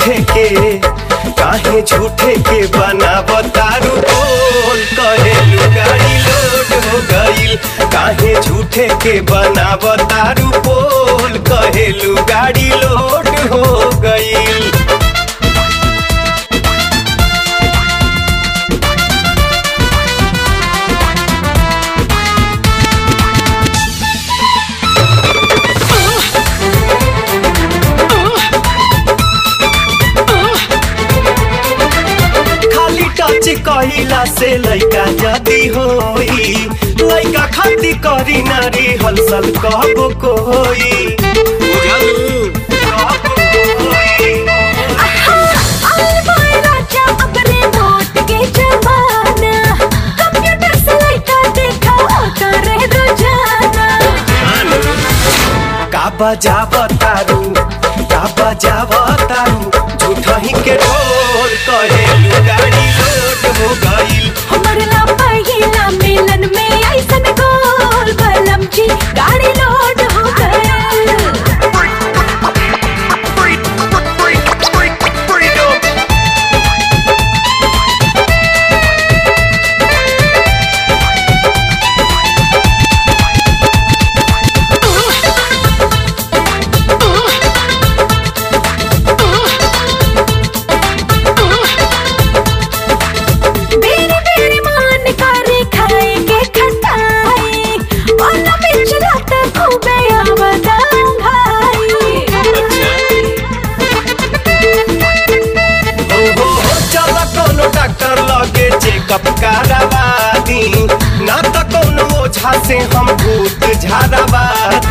झूठे के काहे झूठे के बनावतारू बोल कहेलू गाड़ी लोड हो गईल काहे झूठे के बनावतारू बोल कहेलू गाड़ी लोड हो गईल खाली टच कहिला से लइका जदी होई लइका खाती करी नारी हलसल कहबो कोई बुझलू कहबो कोई का बजाव तारू का बजाव तारू झूठही के ढोल कहेलू गाड़ी लोड हो गईल गाड़ी लोड हो गए बेरी बेरी मान करे खाए के खटाई ओला बिच रात खूबे आवदां भाई हो हो हो चल कोनो डॉक्टर लगे चेकअप करावा दी ना तो कोनो ओझा से हम भूत झाड़ावा